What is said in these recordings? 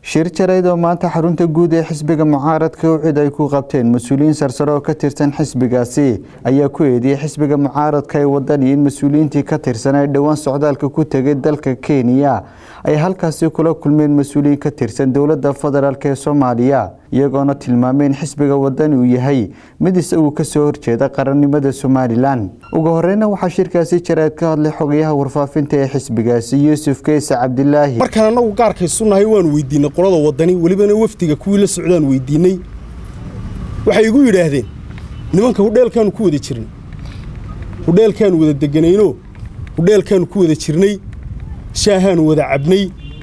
shir jarayd oo maanta xarunta guud ee xisbiga mucaaradka ucid ay ku qabteen mas-uuliyiin sarsare oo ka tirsan xisbigaasi ayaa ku eediyey xisbiga mucaaradka ee wadani in mas-uuliyiintii ka tirsan ay dhowaan socdaalka ku tegay dalka kenya ay halkaasi kula kulmeen mas-uuliyiin ka tirsan dowladda federaalk ee soomaaliya iyagoona tilmaamay in xisbiga wadani uu yahay mid isagu kasoo horjeeda qarannimada somalilan ugu horeyna waxaa shirkaasi jarayd ka hadlay xogayaha warfaafinta ee xisbigaasi yuusuf keese cabdilaahi markaan annagu gaarkaysunahay waan weydiinay qolada wadani welibana wafdiga kuwii la socdaan weydiinay waxay igu yidhaahdeen nimanka hudheelkaanu ku wada jirnay hudheelkaanu wada deganayno hudheelkaanu ku wada jirnay shaahaanu wada cabnay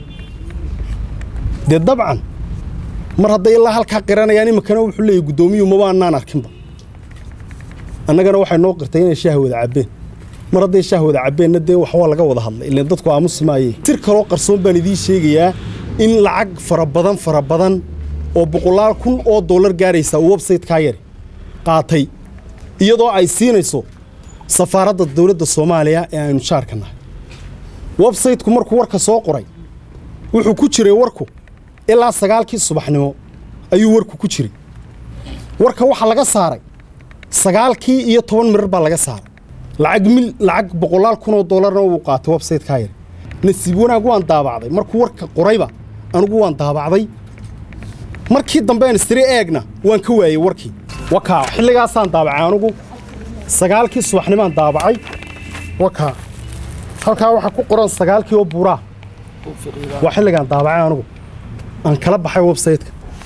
dee dabcan mar hadday ilaa halkaa qiranayaan iminkana wuxuu leeyahy guddoomiyuu maba annaan arkinba annagana waxay noo qirtay inay shaah wada cabbeen mar hadday shaah wada cabbeenna dee wax waa laga wada hadlay ilaan dadku aamusi maayee sir kaloo qarsoon baan idiin sheegayaa in lacag fara badan fara badan oo boqolaal kun oo dollar gaaraysa uu websaytekaa yari qaatay iyadoo ay siinayso safaaradda dawladda soomaaliya ee aynu jaarka nahay websayteku markuu warka soo qoray wuxuu ku jiray warku ilaa sagaalkii subaxnimo ayuu warku ku jiray warka waxaa laga saaray sagaalkii iyo toban mirar baa laga saaray lacag mil lacag boqolaal kunoo dollarna wuu qaatay websaytekaa yari nasiib wanaag waan daabacday markuu warka qorayba anugu waan daabacday markii dambean istiri eegna waan ka waayey warkii wakaa xilligaasaan daabacay anugu sagaalkii subaxnimaan daabacay wakaa halkaa waxaa ku qoran sagaalkii oo buuraa waa xilligaan daabacay anugu aan kala baxay websayteka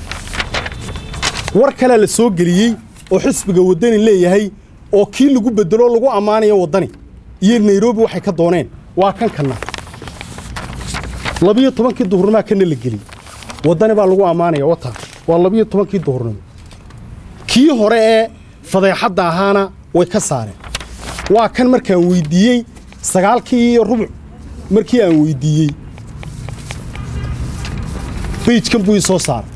war kalea la soo geliyey oo xisbiga waddani leeyahay oo kii lagu beddeloo lagu ammaanayo waddani iyo nairobi waxay ka dooneen waa kan kanna labiyo tobankii duhurnimaa kana la geliyey waddani baa lagu ammaanaya wataa waa labiyo tobankii duhurnimo kii hore ee fadeexadda ahaana way ka saareen waa kan markaan weyddiiyey sagaalkii iyo rubuc markii aan weyddiiyey beyjkan buu ii soo saaray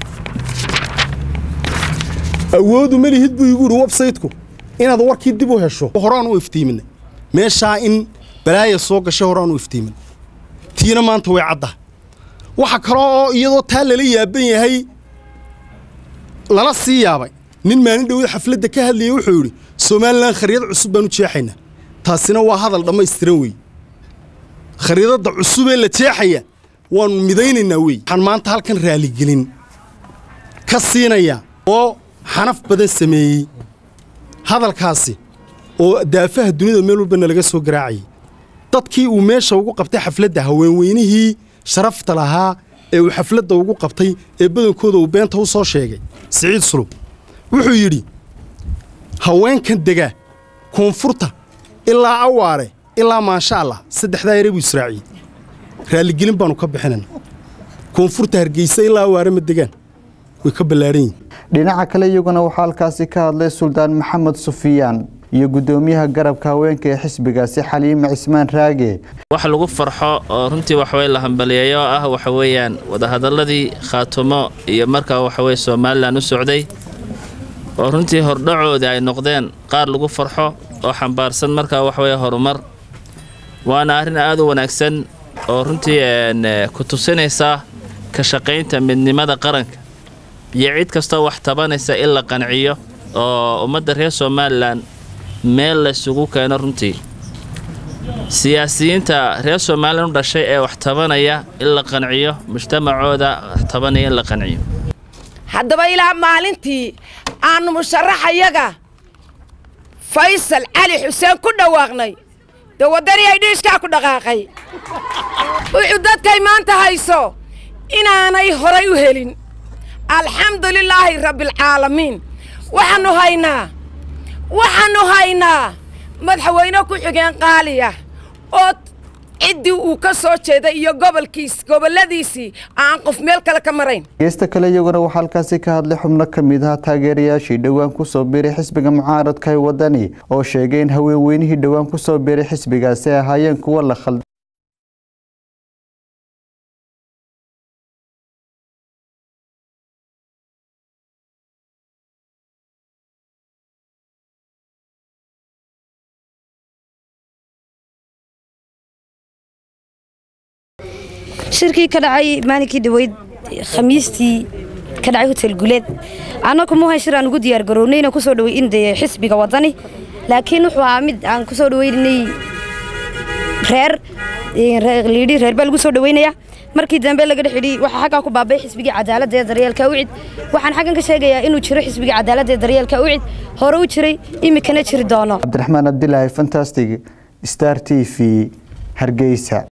awoodu malihid buu igu yidhi websayteku inaad warkii dib u hesho horaan u iftiiminay meeshaa in balaaya soo gashay horaan u iftiimin tiina maanta way caddahay waxa kale oo iyadoo taa lala yaaban yahay lala sii yaabay nin maalin dhowda xafladda ka hadlayay wuxuu yidhi somalilan khariidad cusub baan u jeexaynaa taasina waa hadal dhammaystiran weeye khariidadda cusubee la jeexaya waannu midaynaynaa wey waxaan maanta halkan raaligelin ka siinayaa oo xanaf badan sameeyey hadalkaasi oo daafaha dunida meel walbana laga soo garaacayay dadkii uu meesha ugu qabtay xafladda haweenweynihii sharafta lahaa ee uu xafladda ugu qabtay ee badankooda uu beenta u soo sheegay siciid sulub wuxuu yidhi haweenkan dega koonfurta ilaa awaare ilaa maasha allah saddexdaa yare buu israaciyey raalligelin baannu ka bixinayna koonfurta hargeysa ilaa awaare ma degaan way ka ballaadhan yihin dhinaca kale iyaguna waxaa halkaasi ka hadlay suldaan maxamed sufiyaan iyo guddoomiyaha garabka haweenka ee xisbigaasi xaliime cismaan raage wax lagu farxo oo runtii waxaweye la hambaliyeeyo oo ah waxa weeyaan wadahadalladii khaatumo iyo markaa waxaweye somalilan u socday oo runtii hordhacoodii ay noqdeen qaar lagu farxo oo xambaarsan markaa waxaweye horumar waana arrin aad u wanaagsan oo runtii ku tusinaysa ka shaqaynta midnimada qaranka iyo cid kastoo wax tabanaysa in la qanciyo oo ummadda reer somalilan meel laysugu keeno runtii siyaasiyiinta reer somalilan u dhashay ee wax tabanaya in la qanciyo mujtamacooda wax tabanaya in la qanciyo haddaba ilaa maalintii aannu musharaxayaga faysal cali xuseen ku dhawaaqnay dee waddani ay dhiishkaa ku dhaqaaqay wuxuu dadkay maanta hayso inaanay horay u helin alxamdu lilaahi rabbialcaalamiin waxaannu haynaa waxaannu haynaa madaxweyne ku xigeen qaaliya oo ciddii uu ka soo jeeday iyo gobolkiis gobolladiisii aan qof meel kale ka marayn geesta kale iyaguna waxaa halkaasi ka hadlay xubno ka mid ah taageerayaashii dhowaan ku soo biiray xisbiga mucaaradka ee waddani oo sheegay in haweenweynihii dhowaan ku soo biiray xisbigaasi ay ahaayeen kuwa la khalda shirkii ka dhacay maalinkii dhaweyd khamiistii ka dhacay hotel guleed annagu muhan shir aan ugu diyaar garownay inaan kusoo dhawey in dee xisbiga wadani laakiin wuxuu ahaa mid aan kusoo dhaweynay reer liidhi reer baa lagu soo dhaweynaya markii dambe laga dhex idhi waxaa xaggaa ku baabay xisbigii cadaaladda ee daryeelka ucid waxaan xaggan ka sheegayaa inuu jiro xisbigii cadaaladda ee daryeelka ucid hore u jiray imikana jiri doono cabdiraxmaan abdilaahi fantastic star t v hargeysa